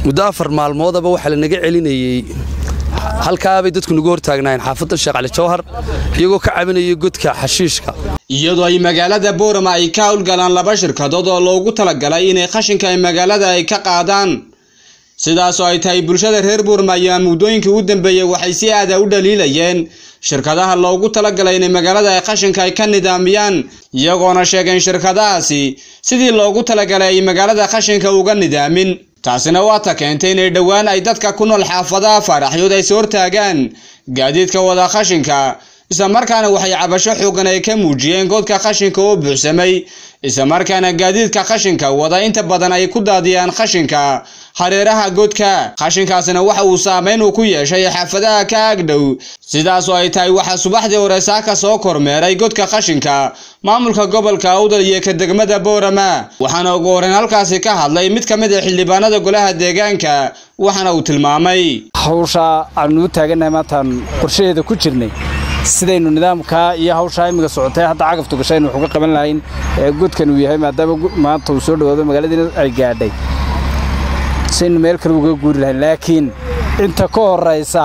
muddo afar maalmoodaba waxaa lanaga celinayey halkaabay dadku nagu hortaagnaayeen xaafadda sheekh cali jawhar iyagoo ka cabinaya godka xashiishka iyadoo ay magaalada boorama ay ka howlgalaan laba shirkadood oo loogu talagalay inay qashinka ay magaalada ay ka qaadaan sidaasoo ay tahay bulshada reer buurma ayaa muddooyinkii u dambeeyey waxay si aada u dhaliilayeen shirkadaha loogu talagalay inay magaalada ay qashinka ay ka nidaamiyaan iyagoona sheegeen shirkadahaasi sidii loogu talagalay ay magaalada qashinka uga nidaamin taasina waa ta keentay inay dhowaan ay dadka ku nool xaafadaha faaraxyood ay soo hortaagaan gaadiidka wada qashinka islamarkaana waxay cabasho xoogan ay ka muujiyeen godka qashinka oo buuxsamay islamarkaana gaadiidka qashinka wada inta badan ay ku daadiyaan qashinka hareeraha godka qashinkaasina waxa uu saameyn uu ku yeeshay xaafadaha ka agdhow sidaasoo ay tahay waxaa subaxdii hore saaka soo kormeeray godka qashinka maamulka gobolka awdal iyo ka degmada boorama waxaana ugu horreyn halkaasi ka hadlay mid ka mid a xildhibaanada golaha deegaanka waxaana uu tilmaamay hawsha aanu u taagannahay maantaan qorshaheeda ku jirnay sidaynu nidaamkaa iyo hawshaa imminka socotay hadda cagaftu gashaynu wax uga qaban lahayn ee godkan uu yahay maadaama maanta uu soo dhawaado magaaladiina ay gaadhay saynu meel kale uga guuri lahayn laakiin inta ka horraysa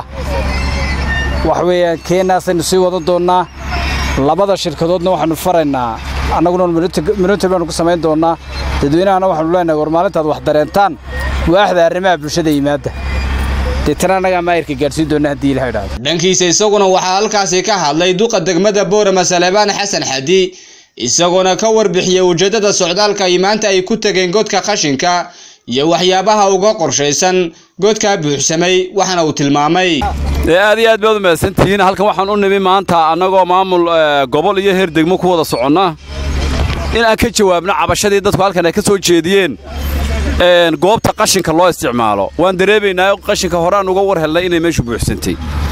wax weeyaan keenaasaynu sii wadan doonnaa labada shirkadoodna waxaannu faraynaa annaguna minutri baanu ku samayn doonnaa dadweynahana waxaanu leenahay war maalintaad wax dareentaan waaxda arrimaha bulshada yimaadda deetana annagaa maayirka gaadhsiin doonna haddii ilaha idhaahdo dhankiisa isaguna waxaa halkaasi ka hadlay duqa degmada boorama salebaan xasan xadi isagoona ka warbixiyey ujeeddada socdaalka ay maanta ay ku tageen godka qashinka iyo waxyaabaha uga qorshaysan godkaa buuxsamay waxaana uu tilmaamay aad iyo aad baad u mahadsantihiin halkan waxaan u nimi maanta annagoo maamul gobol iyo heer degmo ku wada soconna in aan ka jawaabno cabashadii dadku halkan ay ka soo jeediyeen goobta qashinka loo isticmaalo waan dareemaynaa qashinka horeaan uga war helnay inay meeshu buuxsantay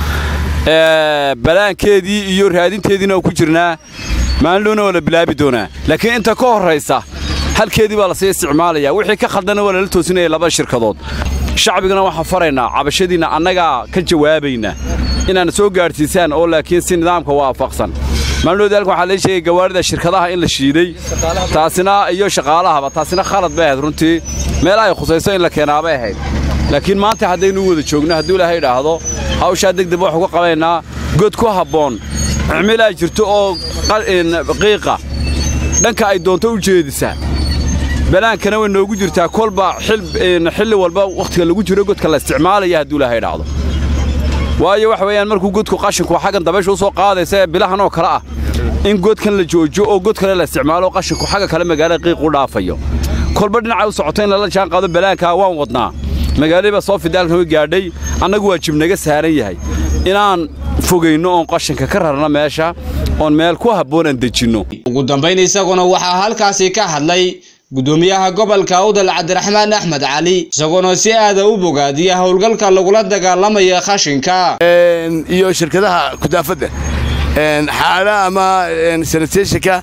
balaankeedii iyo raadinteediina ku jirnaa maalindhowna waa la bilaabi doonaa laakiin inta ka horraysa halkeedii baa lasii isticmaalaya wixii ka khaldana waa lala toosinaya labada shirkadood shacbigana waxaan faraynaa cabashadiinna annagaa ka jawaabayna inaana soo gaadhsiisaan oo laakiin si nidaamka waafaqsan maalindhowda halkan waxaa lee sheegay gawaarida shirkadaha in la shiiday taasina iyo shaqaalahaba taasina khalad bay ahayd runtii meel ay khusayso in la keenaabay ahayd laakiin maanta haddaynu u wada joogno hadduu ilaahay idhaahdo hawshaa degdeg wax uga qabaynaa god ku habboon cimilaa jirto oo qiiqa dhanka ay doonto u jeedisa balaankana way noogu jirtaa kolba xilli walba wakhtiga lagu jiro godka la isticmaalaya hadduu ilaahay idhaahdo waayo waxa weeyaan markuu godku qashinku xaggan dabaysha u soo qaadaysa ee bilahan oo kale ah in godkan la joojo oo god kale la isticmaalo qashinku xagga kale magaalada qiiq u dhaafayo kolba dhinacay u socoto in lala jaan qaado balaankaa waan wadnaa magaaladiiba soo fidaalkan way gaadhay annagu waajib naga saaran yahay inaan fogayno oon qashinka ka rarno meesha oon meel ku habboon aan dejinno ugu dambayn isaguna waxaa halkaasi ka hadlay gudoomiyaha gobolka awdal cabdiraxmaan axmed cali isagoona si aada u bogaadiya howlgalka lagula dagaalamaya qashinka iyo shirkadaha kudaafadda xaala ama sanitationka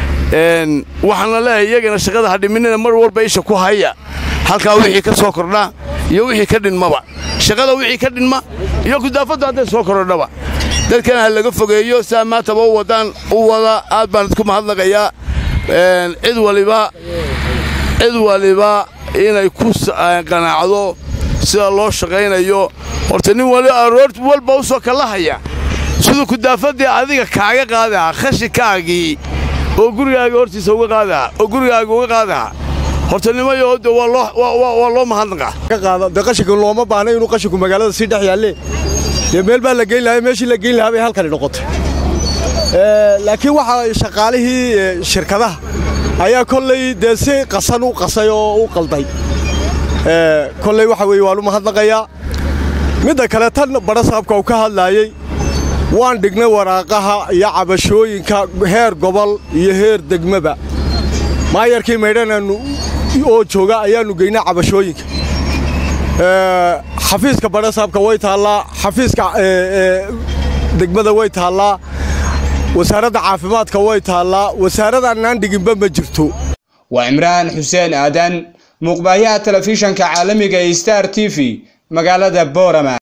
waxaana leeyahay iyagana shaqada hadhiminina mar walba isha ku haya halkaa wixii ka soo kordhaa iyo wixii ka dhinmaba shaqada wixii ka dhinma iyo kudaafaddu hadday soo kordhaba dadkana ha laga fogeeyo saa maantaba u wadaan u wada aad baan idku mahadnaqayaa cid waliba cid waliba inay ku qanaacdo sida loo shaqaynayo horta nin wali aroor walba u soo kallahaya siduu kudaafaddii adiga kaaga qaadaha khashinkaagii oo gurigaaga hortiisa uga qaadaha oo gurigaaga uga qaadaha horta nimayo de waa loo mahadnaqaa de qashinku looma baahna inuu qashinku magaalada sii dhex yaalle dee meel baa la geyn lahaa meeshii la geyn lahaa bay halkani noqotay laakiin waxaa shaqaalihii shirkadaha ayaa kolley dee si qasan u qasay oo u qalday kolley waxa weeye waan u mahadnaqayaa midda kale tan badhasaabka uu ka hadlaayey waan dhignay waraaqaha iyo cabashooyinka heer gobol iyo heer degmaba maayarkii maydhanaannu oo jooga ayaannu geynay cabashooyinka xafiiska badhasaabka way taallaa xafiiska degmada way taallaa wasaaradda caafimaadka way taallaa wasaaradaannaan dhiginba ma jirto waa imraan xuseen aadan muuqbaayaha telefishanka caalamiga ee star t v magaalada boorama